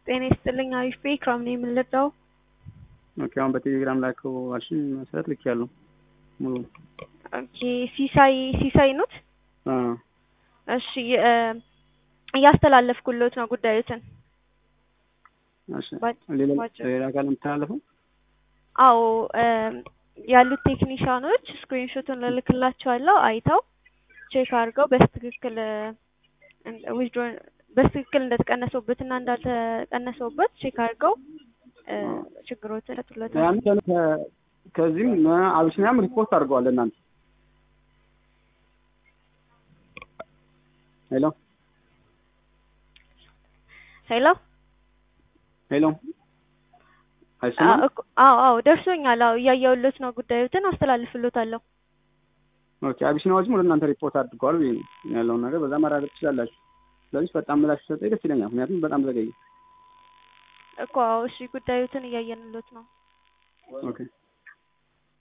ጤና ይስጥልኝ። አሪፍ ቤ ክራም ነው የምንለዳው። ኦኬ አሁን በቴሌግራም ላከው አልሽኝ መሰረት ልክ ያለው ሙሉ ኦኬ ሲሳይ ሲሳይ ኖት። አ እሺ እ እያስተላለፍኩሎት ነው ጉዳዩትን። እሺ ባጭ- ሌላ ባጭ- ሌላ ካለ የምተላለፈው አዎ እ ያሉት ቴክኒሻኖች ስክሪንሾቱን ልልክላቸዋለሁ አይተው ቼክ አድርገው በስትክክል ዊዝድሮ በስትክክል እንደተቀነሰውበት እና እንዳልተቀነሰውበት ቼክ አድርገው እ ችግሮትን ይፈቱለታል። ያን ከ- ከ- ከዚህም እ አቢሲኒያም ሪፖርት አድርገዋል እናንተ ሄሎ ሄሎ ሄሎ አይሰማም አዎ አዎ ደርሶኛል። አዎ እያየሁለት ነው ጉዳዩትን አስተላልፍሎታለሁ። ኦኬ አቢሲኒያዎችም ወደ እናንተ ሪፖርት አድርገዋል ብዬ ነው ያለውን ነገር በዛ ማረጋገጥ ትችላላችሁ ስለዚህ በጣም ምላሽ ሰጠኝ ደስ ይለኛል ምክንያቱም በጣም ዘገየ እኮ አዎ እሺ ጉዳዩትን እያየንሎት ነው። ኦኬ